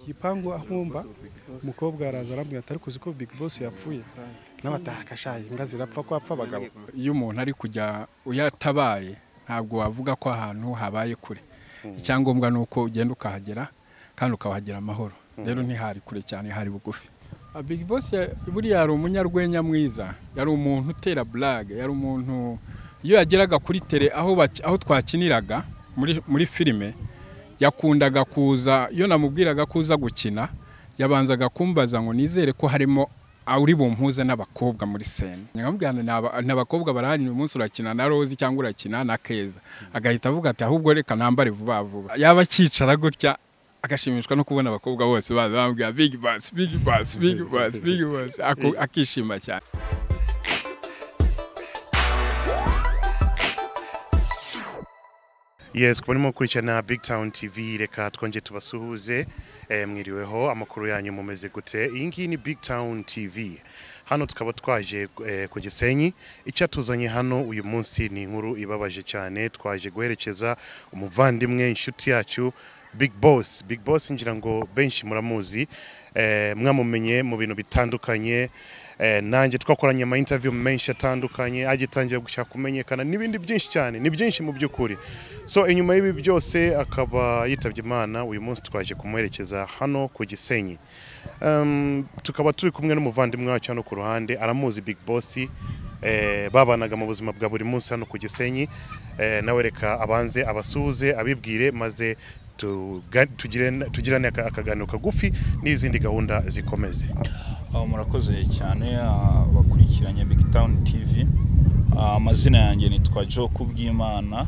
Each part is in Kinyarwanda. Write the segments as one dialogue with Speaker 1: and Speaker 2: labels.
Speaker 1: igipangu aho umva umukobwa araza arambwira ati ariko uzi ko big boss yapfuye n'abatakashaye imbwa zirapfa ko apfa abagabo
Speaker 2: iyo umuntu ari kujya uyatabaye ntabwo wavuga ko ahantu habaye kure icyangombwa ni uko ugenda ukahagera kandi ukahagera amahoro rero ntihari kure cyane hari bugufi big boss buriya yari umunyarwenya mwiza yari umuntu utera blague yari umuntu iyo yageraga kuri tere aho twakiniraga muri filime yakundaga kuza iyo namubwiraga ko uza gukina yabanzaga kumbaza ngo nizere ko harimo uri bumpuze n'abakobwa muri sena nkamubwira ni abakobwa barahari uyu munsi urakina na rozi cyangwa urakina na keza agahita avuga ati ahubwo reka nambare vuba vuba yaba akicara gutya agashimishwa no kubona abakobwa bose baza bamubwira bigi basi bigi basi bigi basi bigi basi akishima cyane
Speaker 3: yes kuba arimo gukurikirana big town tv reka twongere tubasuhuze eh, mwiriweho amakuru yanyu mumeze gute iyi ngiyi ni big town tv hano tukaba twaje eh, ku gisenyi icyatuzanye hano uyu munsi ni inkuru ibabaje cyane twaje guherekeza umuvandimwe inshuti yacu big boss big boss ngira ngo benshi muramuzi eh, mwamumenye mu bintu bitandukanye eh, nanjye twakoranye ama interview menshi atandukanye agitangira gushaka kumenyekana n'ibindi byinshi cyane ni byinshi mu by'ukuri so inyuma y'ibi byose akaba yitabye imana uyu munsi twaje kumuherekeza hano ku gisenyi um, tukaba turi kumwe n'umuvandimwe wacu hano ku ruhande aramuzi big boss eh, babanaga mu buzima bwa buri munsi hano ku gisenyi eh, nawe reka abanze abasuhuze abibwire maze tuga- tugirane tugirane aka- akaganiro kagufi n'izindi gahunda zikomeze
Speaker 4: Aho murakoze cyane abakurikiranye big town tv Ah, amazina yanjye nitwa joe kubwimana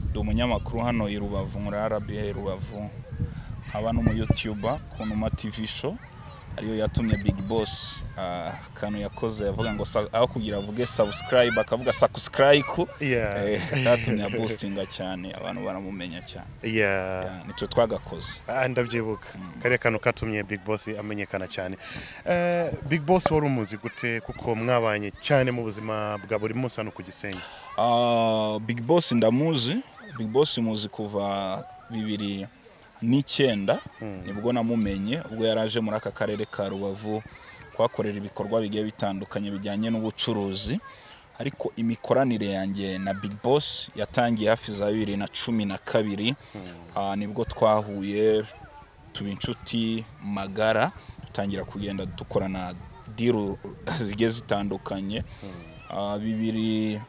Speaker 4: ndi umunyamakuru hano i rubavu muri rba rubavu nkaba n'umuyutuba ku numa tv show ariyo yatumye big boss ah, akantu yakoze yavuga ngo sa- aho kugira avuge subscribe akavuga sakusirayiku
Speaker 3: Yeah.
Speaker 4: katumye abustinga cyane abantu baramumenya cyane
Speaker 3: yeah.
Speaker 4: Ah, nitwe twagakoze
Speaker 3: Ah, ndabyibuka kariya kantu katumye big boss amenyekana cyane Eh, big boss wari umuzi gute kuko mwabanye cyane mu buzima bwa buri munsi hano ku gisenyi
Speaker 4: Ah, Big Boss ndamuzi Big Boss muzi kuva bibiri n'icyenda nibwo namumenye ubwo yari aje muri aka karere ka rubavu kuhakorera ibikorwa bigiye bitandukanye bijyanye n'ubucuruzi ariko imikoranire yanjye na Big Boss yatangiye hafi za bibiri na cumi na kabiri Ah, nibwo twahuye tuba inshuti magara dutangira kugenda dukorana diru zigiye zitandukanye Ah, bibiri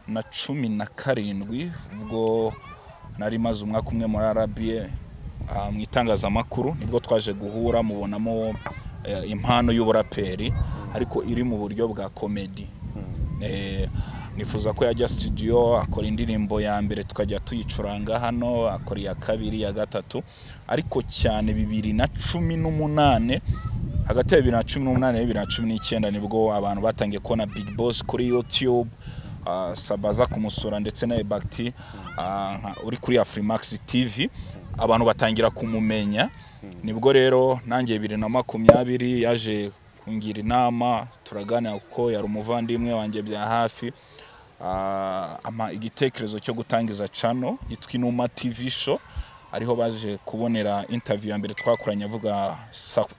Speaker 4: na cumi na karindwi ubwo nari maze umwaka umwe muri arabiye mu itangazamakuru nibwo twaje guhura mubonamo eh, impano y'uburaperi ariko iri mu buryo bwa komedi Eh, nifuza ko yajya studio akora indirimbo ya mbere tukajya tuyicuranga hano akora iya kabiri iya gatatu ariko cyane bibiri na cumi n'umunane hagati ya bibiri na cumi n'umunane na bibiri na cumi n'icyenda nibwo abantu batangiye kubona big boss kuri youtube ah, sabaza kumusura ndetse na ebakti ah, nka- uri kuri afrimax tv abantu batangira kumumenya nibwo rero nanjye bibiri na makumyabiri yaje kungira inama turaganira kuko yari umuvandimwe wanjye bya hafi Ah, ama igitekerezo cyo gutangiza cano yitwa inuma tv show ariho baje kubonera interview ya mbere twakoranye avuga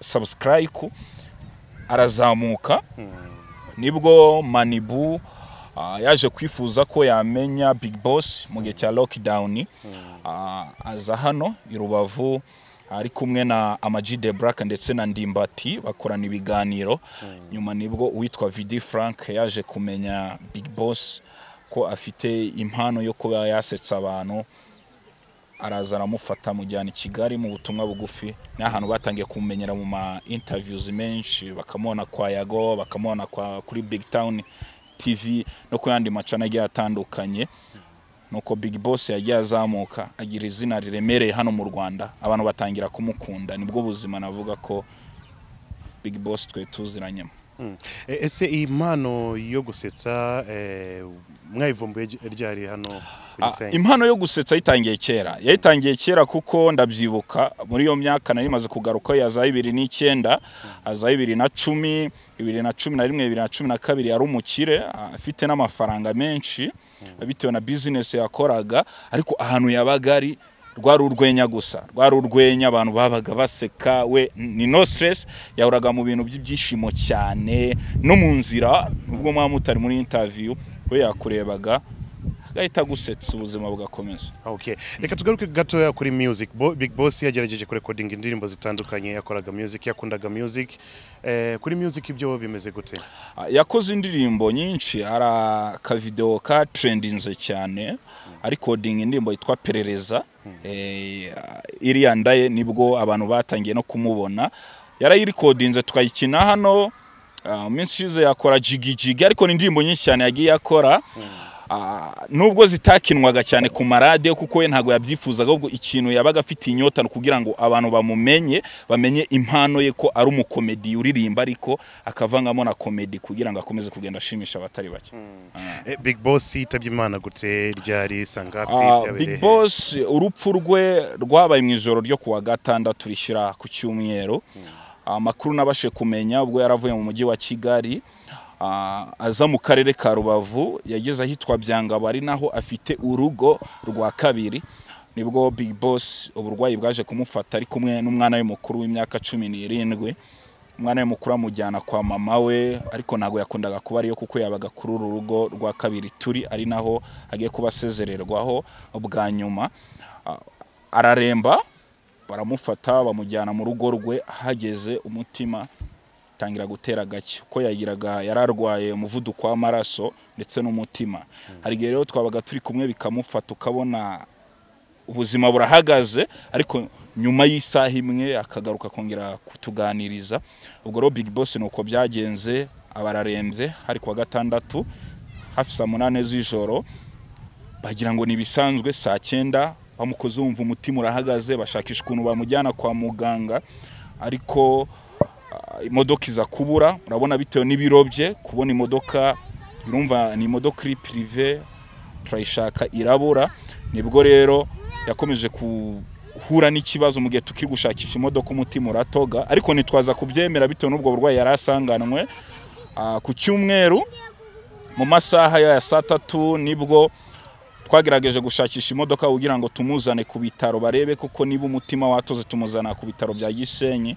Speaker 4: subscribe arazamuka nibwo manibu ah, yaje kwifuza ko yamenya big boss mu gihe cya lockdown Ah, aza hano i rubavu ari kumwe na amaji de black ndetse na ndimbati bakorana ibiganiro nyuma nibwo uwitwa vidi frank yaje kumenya big boss ko afite impano yo kuba yasetsa abantu araza aramufata amujyana i kigali mu butumwa bugufi ni ahantu batangiye kumumenyera mu ma interviews menshi bakamubona kwa yago bakamubona kwa- kuri big town tv no ku yandi macana agiye atandukanye nuko big boss yagiye azamuka agira izina riremereye hano mu rwanda abantu batangira kumukunda nibwo buzima navuga ko big boss twe tuziranyemo
Speaker 3: E- ese iyi mpano yo gusetsa eh, mwayivumbuye ry- ryari hano ku
Speaker 4: Ah,
Speaker 3: gisenyi
Speaker 4: impano yo gusetsa yayitangiye kera yayitangiye kera kuko ndabyibuka muri iyo myaka nari maze kugaruka ya za bibiri n'icyenda za bibiri na cumi bibiri na cumi na rimwe bibiri na cumi na kabiri yari umukire ah, afite n'amafaranga menshi bitewe na bizinesi yakoraga ariko ahantu yabaga ari rwari urwenya gusa rwari urwenya abantu babaga baseka we ni no stress yahoraga mu bintu by'ibyishimo cyane no mu nzira nubwo mwaba mutari muri interview we yakurebaga agahita agusetsa ubuzima bugakomeza
Speaker 3: okay reka tugaruke gatoya kuri music Bo, big boss yagerageje kurekodinga indirimbo zitandukanye yakoraga music yakundaga music eh, kuri music ibyo bimeze gute
Speaker 4: Ah, yakoze indirimbo nyinshi hari akavideo ka trendinze cyane arikodinga indirimbo yitwa perereza Eh, iriya ndaye nibwo abantu batangiye no kumubona yarayirikodinze twayikina hano Ah, minsi ishize yakora jigijigi ariko ni indirimbo nyinshi cyane yagiye akora Ah, nubwo zitakinwaga cyane ku maradiyo kuko we ntabwo yabyifuzaga ahubwo ikintu yabaga afite inyota ni ukugira ngo abantu bamumenye bamenye impano ye ko ari umukomedi uririmba ariko akavangamo na komedi kugira ngo akomeze kugenda ashimisha abatari bake
Speaker 3: eh, big boss yitabye imana gute ryari sangapi
Speaker 4: Ah, Big Boss urupfu rwe rwabaye mu ijoro ryo kuwa gatandatu rishyira ku cyumweru amakuru nabashe kumenya ubwo yaravuye mu mujyi wa Kigali ah, aza mu karere ka Rubavu yageze ahitwa Byangabo ari naho afite urugo rwa kabiri nibwo Big Boss uburwayi bwaje kumufata ari kumwe n'umwana we mukuru w'imyaka cumi n'irindwi umwana we mukuru amujyana kwa mama we ariko ntabwo yakundaga kuba ariyo kuko yabaga kuri uru rugo rwa kabiri turi ari naho agiye kuba asezererwaho bwa nyuma Ah, araremba baramufata bamujyana mu rugo rwe hageze umutima tangira gutera gake uko yagiraga yararwaye umuvuduko w'amaraso ndetse n'umutima hari igihe rero twabaga turi kumwe bikamufata ukabona ubuzima burahagaze ariko nyuma y'isaha imwe akagaruka kongera kutuganiriza ubwo rero big boss ni uko byagenze abararembye hari kuwa gatandatu hafi saa munani z'ijoro bagira ngo ntibisanzwe saa cyenda bamukoze wumva umutima urahagaze bashakisha ukuntu bamujyana kwa muganga ariko ah, imodoka iza kubura urabona bitewe n'ibiro bye kubona imodoka birumva ni imodoka iri pirive turayishaka irabura nibwo rero yakomeje guhura n'ikibazo mu gihe tukiri gushakisha imodoka umutima uratoga ariko nitwaza kubyemera bitewe n'ubwo burwayi yari asanganwe Ah, ku cyumweru mu masaha ya saa tatu nibwo twagerageje gushakisha imodoka kugira ngo tumuzane ku bitaro barebe koko niba umutima watoze tumuzana ku bitaro bya Gisenyi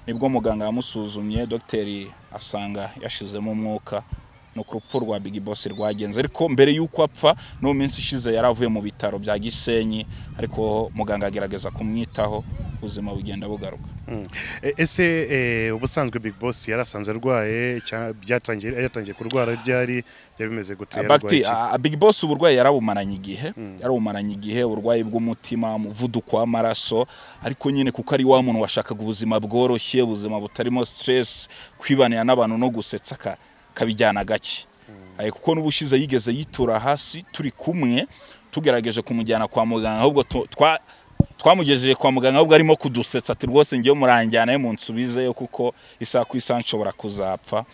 Speaker 4: nibwo muganga yamusuzumye dogiteri asanga yashizemo umwuka ni uku urupfu rwa Big Boss rwagenze ariko mbere y'uko apfa no mu minsi ishize yari avuye mu bitaro bya Gisenyi ariko muganga agerageza kumwitaho ubuzima bugenda bugaruka
Speaker 3: Mm. E- ese eh, ubusanzwe big boss yarasanze arwaye cya- byatangiye yatangiye kurwara ryari byari bimeze gute yararwaye
Speaker 4: Abakti,
Speaker 3: iki?
Speaker 4: ah, Big Boss uburwayi yarabumaranye igihe yarabumaranye igihe uburwayi bw'umutima umuvuduko w'amaraso ariko nyine kuko ari wa muntu washakaga ubuzima bworoshye ubuzima butarimo stress kwibanira n'abantu no gusetsa ka- kabijyana gake Eh, kuko n'ubushize yigeze yitura hasi turi kumwe tugerageje kumujyana kwa muganga ahubwo tu- twa twamugejeje kwa muganga ahubwo arimo kudusetsa ati rwose ngewe muranjyanayo munsubizeyo kuko isaha ku isaha nshobora kuzapfa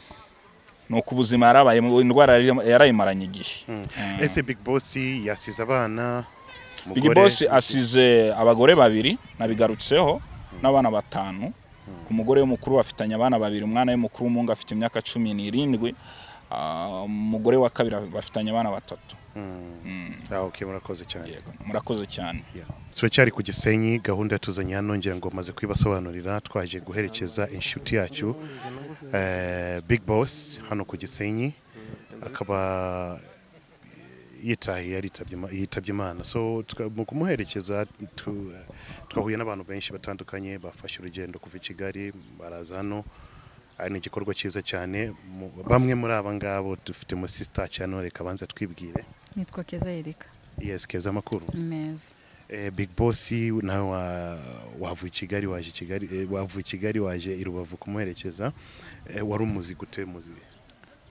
Speaker 4: ni uko ubuzima yarabaye indwara yari- yarayimaranye igihe
Speaker 3: ese big boss yasize abana
Speaker 4: big
Speaker 3: umugore,
Speaker 4: boss asize abagore babiri nabigarutseho n'abana batanu ku mugore w'umukuru bafitanye abana babiri umwana w'umukuru w'umuhungu afite imyaka cumi n'irindwi ah, umugore wa kabiri bafitanye abana batatu
Speaker 3: Ah, okay, murakoze cyane
Speaker 4: yego murakoze cyane
Speaker 3: turacyari ku gisenyi gahunda yatuzanye hano ngira ngo maze kuyibasobanurira twaje guherekeza inshuti yacu eh, big boss hano ku gisenyi akaba yitahiye yaritabye Ima- yitabye imana so tuka- mu kumuherekeza tu- twahuye n'abantu benshi batandukanye bafashe urugendo kuva i kigali baraza hano ari igikorwa cyiza cyane mu- bamwe muri aba ngabo dufite mu sisita cyane reka banza twibwire
Speaker 5: nitwa keza yerika
Speaker 3: yes keza amakuru
Speaker 5: neza
Speaker 3: Eh, big boss nawe wa- wavuye i kigali waje i kigali eh, wavuye i kigali waje i rubavu kumuherekeza eh, wari umuzi gute muzi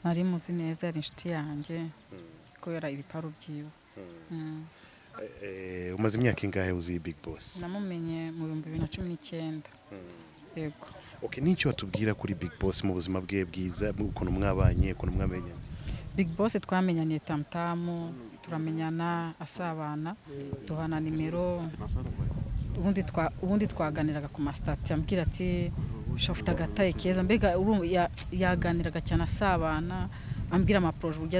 Speaker 5: nari muzi neza yari inshuti yanjye kubera ibiparu byiwe Mm.
Speaker 3: Eh, umaze imyaka ingahe uzi big boss
Speaker 5: namumenye mu bihumbi bibiri na cumi n'icyenda yego
Speaker 3: okay n'icyo watubwira kuri big boss mu buzima bwe bwiza mu- ukuntu mwabanye ukuntu mwamenye
Speaker 5: big boss twamenyaniye tamutamu turamenyana asabana duhana nimero ubundi twa- ubundi twaganiraga ku masitati ambwira ati ushafite agataye keza mbega urumva ya- yaganiraga cyane asabana ambwira amaporoje uburyo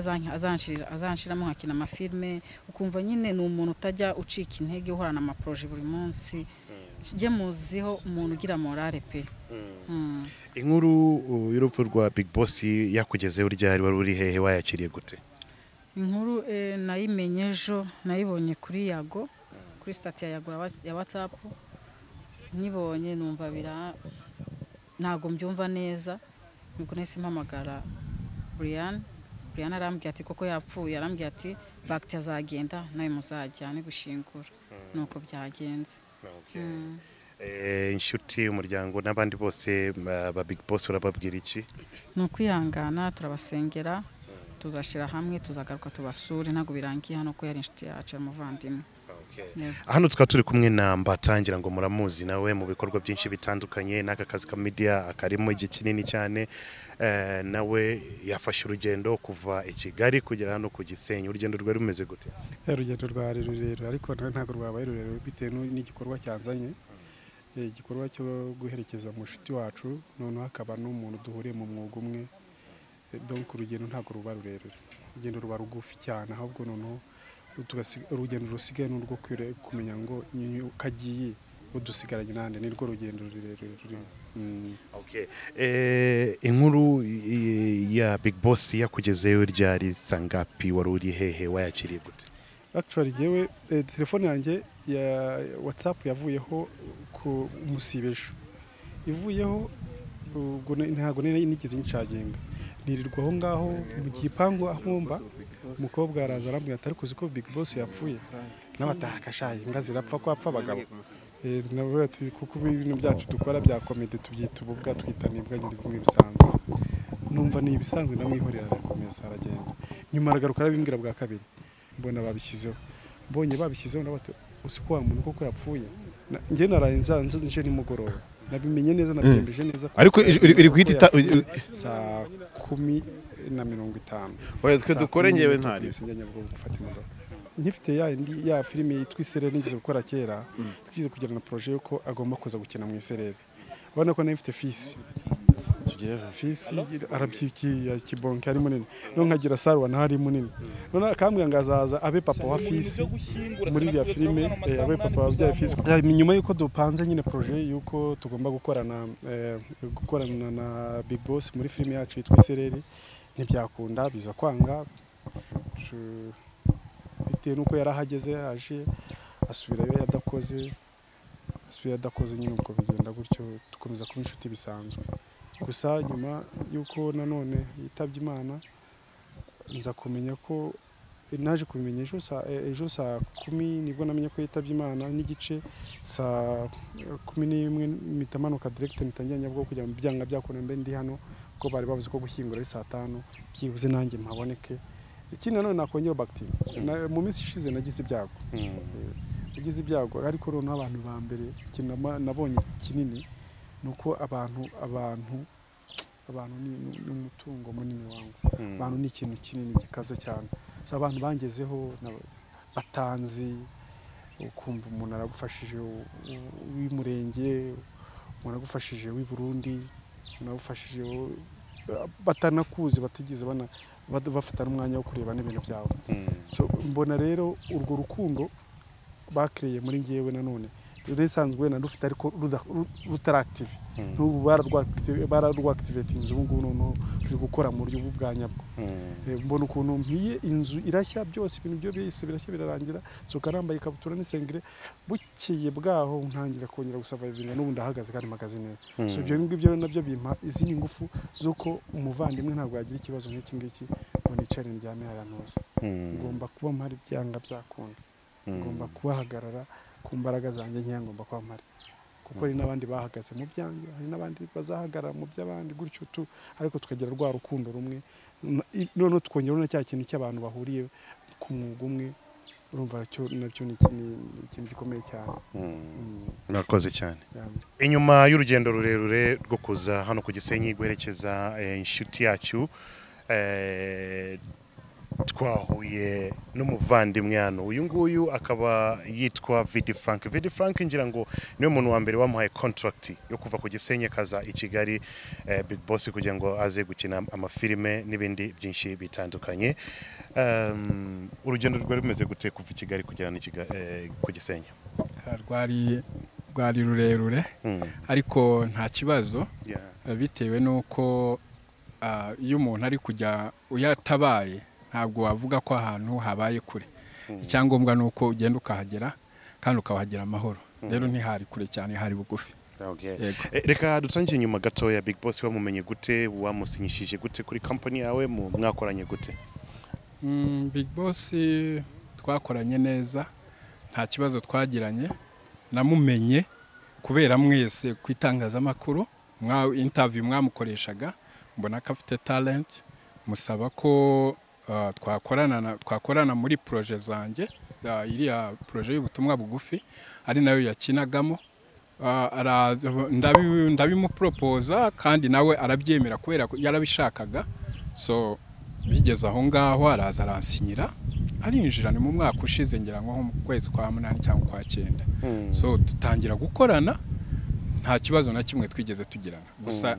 Speaker 5: azanshiramo nkakina amafilme uko ukumva nyine ni umuntu utajya ucika intege uhorana amaporoje buri munsi jye muziho umuntu ugira morale pe Mm.
Speaker 3: inkuru uh, y'urupfu rwa big boss yakugezeho ryari wari uri hehe wayakiriye gute
Speaker 5: inkuru eh, nayimenye ejo nayibonye kuri yago kuri sitati ya yago ya wa- ya watsapu nyibonye numva bira ntabwo mbyumva neza nibwo nahise mpamagara buriyani buriyani arambwira ati koko yapfuye arambwira ati bagiti azagenda nawe muzajyane gushingura ni uko byagenze
Speaker 3: Okay. Eh, inshuti umuryango n'abandi bose ba ba big boss urababwira iki
Speaker 5: ni ukwihangana turabasengera tuzashyira hamwe tuzagaruka tubasure ntabwo birangiye hano ko yari inshuti yacu y'umuvandimwe Yego.
Speaker 3: hano tukaba turi kumwe na mbatangira ngo muramuzi nawe mu bikorwa byinshi bitandukanye n'aka kazi ka media akarimo igihe kinini cyane Eh, nawe yafashe urugendo kuva i kigali kugera hano ku gisenyi urugendo rwari rumeze gute
Speaker 1: Ya urugendo rwari rurerure ariko na- ntabwo rwabaye rurerure bitewe n'u- n'igikorwa cyanzanye Eh, igikorwa cyo guherekeza mushiti wacu noneho hakaba n'umuntu duhuriye mu mwuga umwe Eh, donc urugendo ntabwo ruba rurerure urugendo ruba rugufi cyane ahubwo noneho tugasi- urugendo rusigaye ni urwo kwire- kumenya ngo nyinyo kagiye udusigaranye nande nirwo rugendo rurerure rurimo Mm.
Speaker 3: okay. eh, inkuru eh, ya big boss yakugezeyo ryari sangapi wari uri hehe wayakiriye gute
Speaker 1: actually yewe eh, telefone yanjye ya whatsapp yavuyeho ku umusibesho ivuyeho ubwo ne- ntabwo nari nigeze ncaginga nirirwa aho ngaho mu gipangu aho mba umukobwa araza arambwira ati ariko uzi ko big boss yapfuye n'abataka shaye imbwa zirapfa ko hapfa abagabo Eh, nawe ati kuko ubu ibintu byacu dukora bya komedi tubyita ububwa twita nibwa nyine bimwe bisanzwe numva ni ibisanzwe namwihorera arakomeza aragenda nyuma aragaruka arabimbwira bwa kabiri mbona babishyizeho mbonye babishyizeho nawe ati uzi ko wa muntu koko yapfuye Na- njye naraye nza- nza nje nimugoroba nabimenye neza nabyembeje neza ko-
Speaker 6: ariko iri- iri- iri guhita ita- iri-
Speaker 1: saa kumi na mirongo itanu
Speaker 6: oya twe
Speaker 1: Saa
Speaker 6: dukore
Speaker 1: kumi
Speaker 6: ngewe
Speaker 1: n'imwe
Speaker 6: ntari
Speaker 1: tugeze Nyabugogo gufata imodoka nkifite ya indi ya filime yitwa isereri nigeze gukora kera twize kugera na poroje yuko agomba kuza gukina mu isereri urabona ko nayo ifite fisi fisi arabyikiye kibonke ari munini no nkagira saruwa naho ari munini none akambwira ngo azaza abe papa wa fisi muri iriya filime eh, abe papa wabyaye fisi Eh, ni nyuma y'uko dupanze nyine poroje y'uko tugomba gukorana eh, gukorana na big boss muri filime yacu yitwa isereri ntibyakunda biza kwanga Je- bitewe n'uko yari ahageze aje asubirayo yadakoze asubirayo adakoze nyine ubwo bigenda gutyo dukomeza kuba inshuti bisanzwe gusa nyuma y'uko nanone yitabye imana nza kumenya ko naje kubimenya ejo saa e- ejo saa kumi nibwo namenye ko yitabye imana n'igice saa kumi n'imwe mpita manuka direkite mpita njya Nyabugogo kugira ngo byanga byakunda mbe ndi hano kuko bari bavuze ko gushyingura ari saa tanu byibuze nanjye mpaboneke ikindi nanone nakongera bagiti mu minsi ishize nagize ibyago nagize ibyago ariko noneho abantu ba mbere ikintu nama- nabonye kinini ni uko abantu abantu abantu ni ni- ni umutungo munini wangu abantu ni ikintu kinini gikaze cyane so abantu bangezeho na- batanzi ukumva umuntu aragufashije u- u- uw'umurenge umuntu agufashije w'i Burundi umuntu agufashije u- batanakuzi batigeze bana- bad- bafata n'umwanya wo kureba n'ibintu byawe So, mbona rero urwo rukundo bakiriye muri ngewe nanone rero isanzwe wenda rufite ariko ruda- ru- rutarakitive n'ubu bararwakitivetinze ubu ngubu noneho ruri gukora mu buryo bwo bwa nyabwo Eh, mbona ukuntu mpiye inzu irashya byose ibintu byo byose birashya birarangira nsohoka nambaye ikabutura n'isengere bukeye bwaho ntangira kongera gusavayivinga n'ubu ndahagaze kandi mpagaze neza so ibyo ngibyo rero nabyo bimpa izindi ngufu z'uko umuvandimwe ntabwo yagira ikibazo nk'iki ngiki ngo nicare ndyame ahantu hose ngomba kuba mpari byanga byakunda ngomba kubahagarara ku mbaraga zanjye nkeya ngomba kuba mpari kuko hari n'abandi bahagaze mu byanjye hari n'abandi bazahagarara mu by'abandi gutyo tu ariko tukagira rwa rukundo rumwe N- i- noneho tukongeraho na cya kintu cy'abantu bahuriye ku mwuga umwe urumva cyo nacyo ni iki- ni ikintu gikomeye cyane Mm,
Speaker 3: murakoze cyane
Speaker 1: cyane.
Speaker 3: inyuma y'urugendo rurerure rwo kuza hano ku gisenyi guherekeza eh, inshuti yacu eh, twahuye n'umuvandimwe hano uyu nguyu akaba yitwa vidi frank vidi frank ngira ngo niwe muntu wa mbere wamuhaye contract yo kuva ku gisenyi akaza i kigali eh, big boss kugira ngo aze gukina amafilime n'ibindi byinshi bitandukanye um, urugendo rwari rumeze gute kuva i kigali kugera ni Kiga- eh, ku gisenyi
Speaker 2: rwari rwari rurerure
Speaker 3: Mm.
Speaker 2: ariko nta kibazo
Speaker 3: Yeah.
Speaker 2: eh, bitewe n'uko ah, iyo umuntu ari kujya uyatabaye ntabwo wavuga ko ahantu habaye kure icyangombwa ni uko ugenda ukahagera kandi ukahagera amahoro rero ntihari kure cyane hari bugufi
Speaker 3: Okay.
Speaker 2: Yego.
Speaker 3: Eh, reka dutangire inyuma gatoya big boss wamumenye gute wamusinyishije gute kuri company yawe mu- mwakoranye gute
Speaker 2: Mm, Big Boss eh, twakoranye neza nta kibazo twagiranye namumenye kubera mwese ku itangazamakuru mwa interview mwamukoreshaga mbona ko afite talent musaba ko ah, twakorana na- twakorana muri proje zanjye ah, iriya proje y'ubutumwa bugufi ari nayo yakinagamo Ah, ara- ndabi- ndabimupropoza kandi nawe arabyemera kubera ko yarabishakaga so bigeze aho ngaho araza aransinyira arinjira ni mu mwaka ushize ngira ngo nko mu kwezi kwa munani cyangwa kwa cyenda so dutangira gukorana nta kibazo na kimwe twigeze tugirana gusa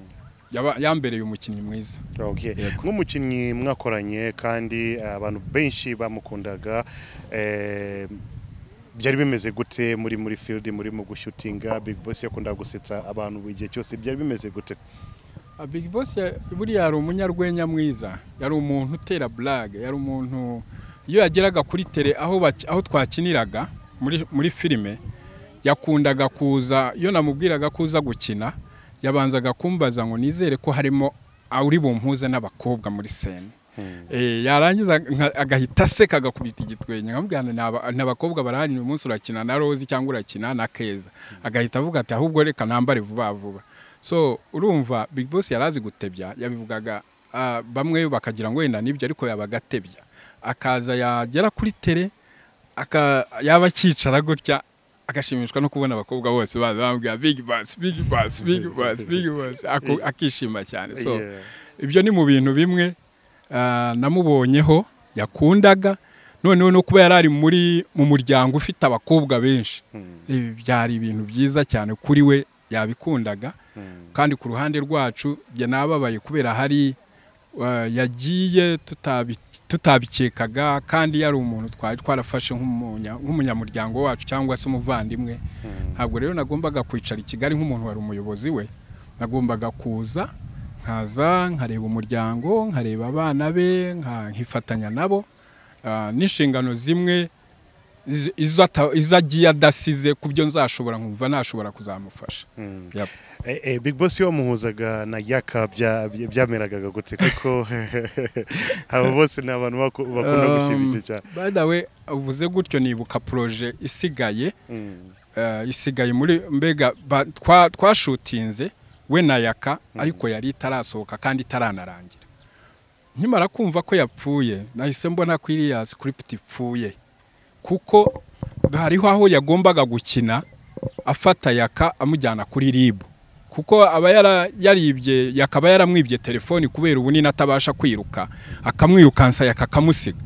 Speaker 2: yaba- yambereye umukinnyi mwiza
Speaker 3: Okay.
Speaker 2: Yego.
Speaker 3: nk'umukinnyi mwakoranye kandi eh, abantu benshi bamukundaga eh, byari bimeze gute muri muri field murimo gushutinga big boss yakundaga gusetsa abantu buri gihe cyose byari bimeze gute
Speaker 2: Ah, Big Boss ya- buriya yari umunyarwenya mwiza yari umuntu utera blague yari umuntu iyo yageraga kuri tele aho, baki- aho twakiniraga muri, muri filime yakundaga kuza iyo namubwiraga ko uza gukina yabanzaga kumbaza ngo nizere ko harimo uri bumpuze n'abakobwa muri sene Eh, yarangiza nka- agahita aseka agakubita igitwenge nkamubwira ngo "Naba- ni abakobwa barahari uyu munsi urakina na rozi cyangwa urakina na keza agahita avuga ati ahubwo reka nambare vuba vuba so urumva big boss yari azi gutebya yabivugaga ah, bamwe bakagira ngo wenda nibyo ariko yabaga atebya akaza yagera kuri tere aka yaba akicara gutya agashimishwa no kubona abakobwa bose baza bamubwira big boss big boss big boss big boss Ako- akishima cyane so
Speaker 3: Yeah.
Speaker 2: ibyo ni mu bintu bimwe ah, namubonyeho yakundaga noneho no kuba yari ari muri mu muryango ufite abakobwa benshi ibi byari ibintu byiza cyane kuri we yabikundaga kandi ku ruhande rwacu njye nababaye kubera hari ah, yagiye tutabi- tutabikekaga kandi yari umuntu twari twarafashe nk'umunya- nk'umunyamuryango wacu cyangwa se umuvandimwe ntabwo rero nagombaga kwicara i kigali nk'umuntu wari umuyobozi we nagombaga kuza nkaza nkareba umuryango nkareba abana be nka- nkifatanya nabo Ah, n'inshingano zimwe iz- izo ata- izo agiye adasize ku byo nzashobora nkumva nashobora kuzamufasha Yap.
Speaker 3: Eh, eh, big boss wamuhuzaga na yaka bya- bya- byameragaga gute kuko abo bose ni abantu baku- bakunda
Speaker 2: Um,
Speaker 3: gushimisha cyane
Speaker 2: by the way uvuze gutyo nibuka proje isigaye
Speaker 3: Mm.
Speaker 2: eh, isigaye muri mbega ba- twa- twashutinze we na yaka ariko yari itarasohoka kandi itaranarangira nkimara kumva ko yapfuye nahise mbona ko iriya script ipfuye kuko hariho aho yagombaga gukina afata yaka amujyana kuri ribu kuko aba yara- yaribye yakaba yaramwibye telefoni kubera ubunini atabasha kwiruka akamwirukansa yaka akamusiga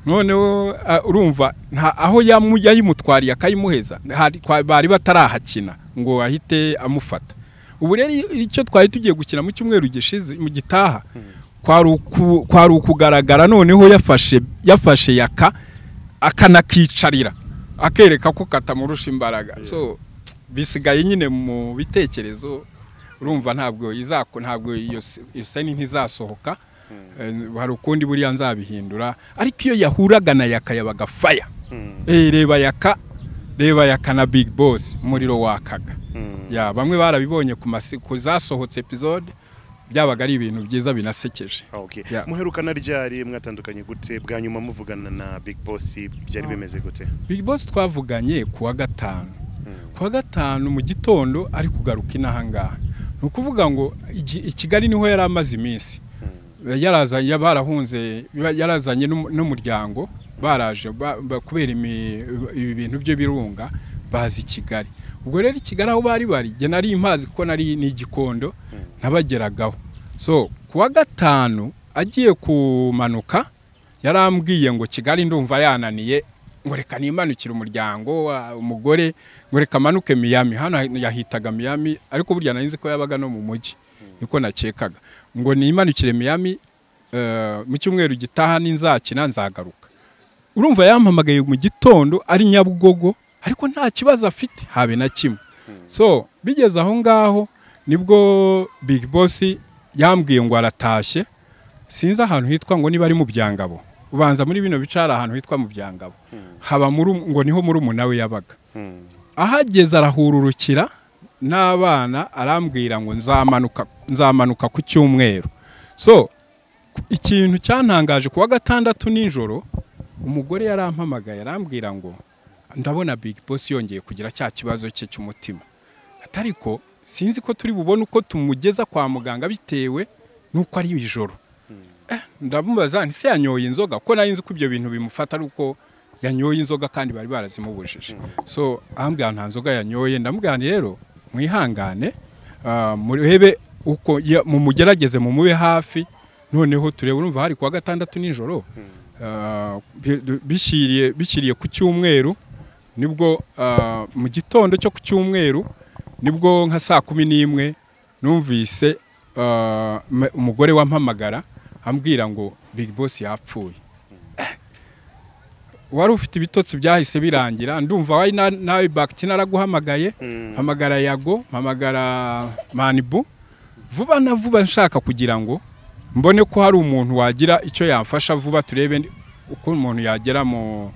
Speaker 2: noneho ah, urumva nta aho yamu- yayimutwariye akayimuheza hari- kwa- bari batarahakina ngo ahite amufata ubu rero iyo- icyo twari tugiye gukina mu cyumweru gishize mu gitaha kwari uku- kwari ukugaragara noneho yafashe yafashe yaka akanakicarira akereka ko katamurusha imbaraga so bisigaye nyine mu bitekerezo urumva ntabwo izako ntabwo iyo se- iyo seni ntizasohoka Eh, hari ukundi buriya nzabihindura ariko iyo yahuraga na yaka yabaga faya Eh, reba yaka reba yaka na big boss umuriro wakaga ya bamwe barabibonye ku masi- ku zasohotse episode byabaga ari ibintu byiza binasekeje
Speaker 3: Ah, okay.
Speaker 2: Yeah.
Speaker 3: muherukana ryari mwatandukanye gute bwa nyuma muvugana na big boss byari bimeze gute
Speaker 2: Big Boss twavuganye ku wa gatanu ku wa gatanu mu gitondo ari kugaruka inaha ngaha ni ukuvuga ngo igi- i Kigali niho yari amaze iminsi yarazanye barahunze ba- yarazanye n'um- n'umuryango baraje ba- ba- kubera imi- ibi bintu byo birunga bazi i Kigali ubwo rero i Kigali aho bari bari jye nari impazi kuko nari n'igikondo nabageragaho so ku wa gatanu agiye kumanuka yarambwiye ngo kigali ndumva yananiye ngo reka nimanukire umuryango wa- umugore ngo reka manuke miyami hano yahitaga miyami ariko burya nari nzi ko yabaga no mu mujyi niko nakekaga ngo nimanukire miyami eh, mu cyumweru gitaha ninzakina nzagaruka urumva yampamagaye mu gitondo ari nyabugogo ariko nta kibazo afite habe na kimwe so bigeze aho ngaho nibwo big boss yambwiye ngo aratashye sinzi ahantu hitwa ngo niba ari mu byangabo ubanza muri bino bice hari ahantu hitwa mu byangabo haba muri ngo niho muri we yabaga ahageze arahururukira n'abana arambwira ngo nzamanuka nzamanuka ku cyumweru so ikintu cyantangaje kuwa gatandatu nijoro umugore yarampamagaye arambwira ngo ndabona big boss yongeye kugira cya kibazo cye cy'umutima ati ariko sinzi ko turi bubone uko tumugeza kwa muganga bitewe n'uko ari ijoro Eh, ndamubaza nti se yanyoye inzoga ko nari nzi ko ibyo bintu bimufata ari uko yanyoye inzoga kandi bari barazimubujije so ahambwira nta nzoga yanyoye ndamubwira nti rero mwihangane ah, murebe uko ya- mumugerageze mumube hafi noneho turebe urumva hari kuwa gatandatu nijoro ah, bi- bishyiriye bishyiriye ku cyumweru nibwo ah, mu gitondo cyo ku cyumweru nibwo nka saa kumi n'imwe numvise ah, me- umugore wampamagara ambwira ngo big boss yapfuye Eh, wari ufite ibitotsi byahise birangira ndumva wari na- nawe bagiti naraguhamagaye mpamagara yago mpamagara manibu vuba na vuba nshaka kugira ngo mbone ko hari umuntu wagira icyo yamfasha vuba turebe ni- uko umuntu yagera mu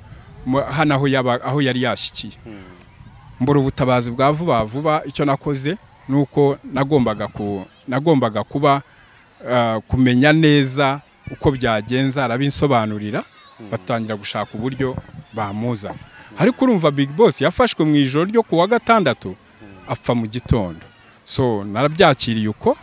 Speaker 2: mu- hano aho yaba- aho yari yashyikiye mbura ubutabazi bwa vuba vuba icyo nakoze ni uko nagombaga ku nagombaga kuba ah, kumenya neza uko byagenza arabinsobanurira batangira gushaka uburyo bamuzana ariko urumva big boss yafashwe mu ijoro ryo kuwa gatandatu apfa mu gitondo so narabyakiriye uko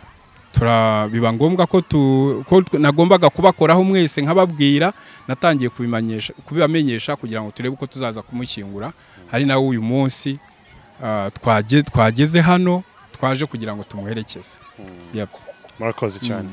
Speaker 2: tura- biba ngombwa ko tu- ko tw- nagombaga kubakoraho mwese nkababwira natangiye kubimanyesha- kubibamenyesha kugira ngo turebe uko tuzaza kumushyingura ari nawe uyu munsi ah, twaje- twageze hano twaje kugira ngo tumwerekeze Yep.
Speaker 3: murakoze cyane